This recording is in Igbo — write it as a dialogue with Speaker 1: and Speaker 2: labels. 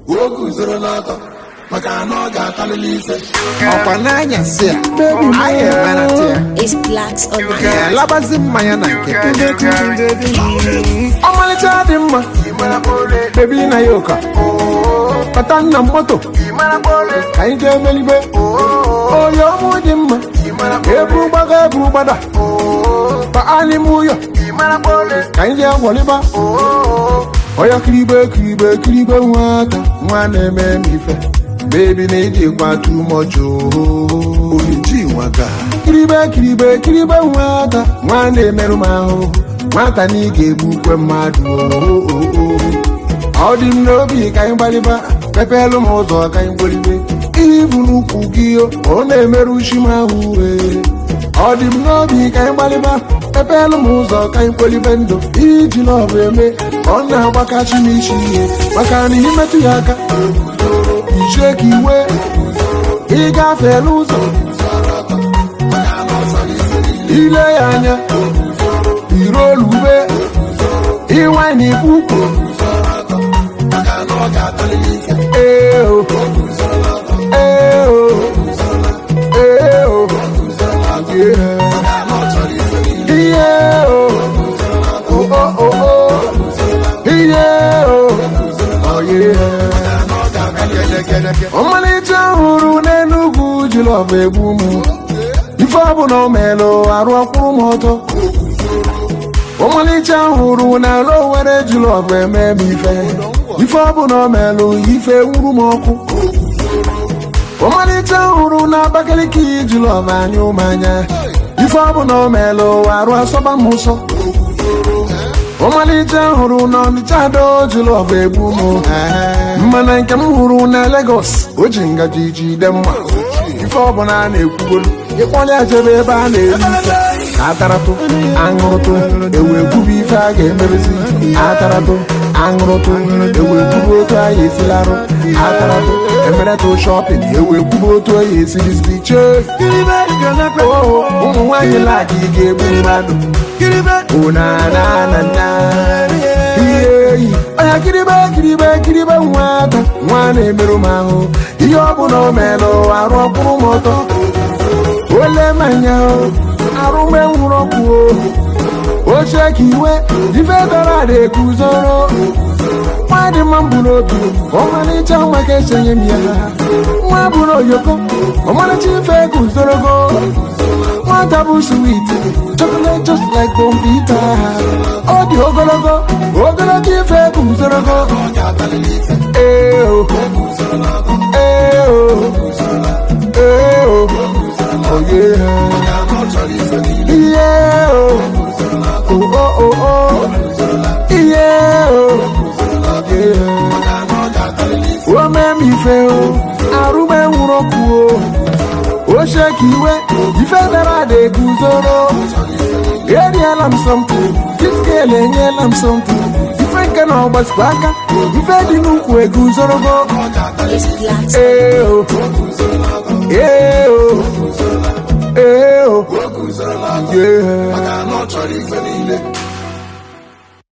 Speaker 1: o guzoro n'ọtọ maka na ọ ga-atalili ise
Speaker 2: ọkwa n'anyasị a anyị emerata ya
Speaker 3: It's blacks on the
Speaker 2: ya labazi mmanya na nkịtị ọmalịcha dị mma bebi na ya ụka kpata nna m moto ka anyị jee melibe oyi ọmụ dị mma eburu gbaga eburu gbada kpaa n'ime ụyọ ka anyị jee gwọlịba ọya kiribe kiribe kiribe nwata nwa na-eme m ife bebi na ijikwa tumọcho
Speaker 1: oriji nwaga
Speaker 2: kiribe kiribe kiribe nwata nwa na-emerụ m ahụ nwata na ị ga-egbukwe mmadụ oo. ọ dị m n'obi ka anyị gbalịba mepelụ m ụzọ ka anyị gbolibe ibu n'ukwu gị ọ na-emerụ uchi m ahụ ee. ọ dị m n'obi ka anyị gbalịba mepelụ m ụzọ ka anyị gbolibe ndụ iji n'ọbụ eme ka ọ na-agbakachi m isi ihe maka na imetụ ya aka ichie ka iwe ịgafe n'ụzọ ile ya anya iruolube ịwanye ukwu
Speaker 1: maka na ọ ga-atalili ise
Speaker 2: ee o ee o ee o ihe
Speaker 1: maka na ọ chọrọ ise niile
Speaker 2: ihe o o o o o ihe o oye
Speaker 1: na ọ ga-atalili
Speaker 2: ọmalịcha hụrụ n'enugwu jilọba egbu m ife ọbụla o melụ arụ ọkwụrụ m ọtọ ọmalịcha hụrụ n'ala owere jilọba eme m ife ife ọbụla o melụ ife nwuru m ọkụ ọmalịcha hụrụ na abakaliki jilọba anyụ m anya ife ọbụla o melụ arụ asọba m ụsọ ọmalịcha hụrụ na ọnịcha do jilọba egbu m mana nke m hụrụ na Lagos o ji ngaji jide mma ife ọbụla a na-ekwugolu ịkpọlịa jebe ebe a na-eri ife ataratụ aṅụrụtụ ewu ekwubu ife a ga-emerezi ataratụ aṅụrụtụ ewu ekwubu otu a ya esilarụ ataratụ emeretụ shọpịn ewu ekwubu otu a ya esirizi chee oo ụmụ nwaanyị laki ga-egbu mmadụ onanana ihe eyi ọnya kiribe kiribe kiribe nwata nwa na-emerụ m ahụ ihe ọbụla o melụ arụ ọkpụrụ m ọtọ ole manya arụme nwụrụ ọkụ oche ka iwe ife dara ada ekuzoro nwa dị mma mbụ n'obi ọmalịcha nwa ka esenye m ya nwa bụrụ oyoko ọmalịcha ife guzorogo nwata bụ sweet chocolate just like bombita ọ dị ogologo ogologo ife guzorogo
Speaker 1: ọ ga-atalili ise
Speaker 2: ee o ee o ee o oye
Speaker 1: maka na ọ chọrọ ise niile
Speaker 2: ihe o o o o o ihe o oye
Speaker 1: maka na ọ ga-atalili ise
Speaker 2: ome m ife o arụme nwụrụ ọkụ o oche ka iwe ife dara ada eguzoro eriela m sọmpụ diskel enyela m sọmpụ ife nke na ọgbazikwa aka ife dị n'ukwu eguzorogo
Speaker 1: ọ ga-atalili
Speaker 3: It's blacks
Speaker 2: ee o ee o ee o
Speaker 1: o guzoro n'ọtọ
Speaker 2: yeah.
Speaker 1: maka na ọ chọrọ ise niile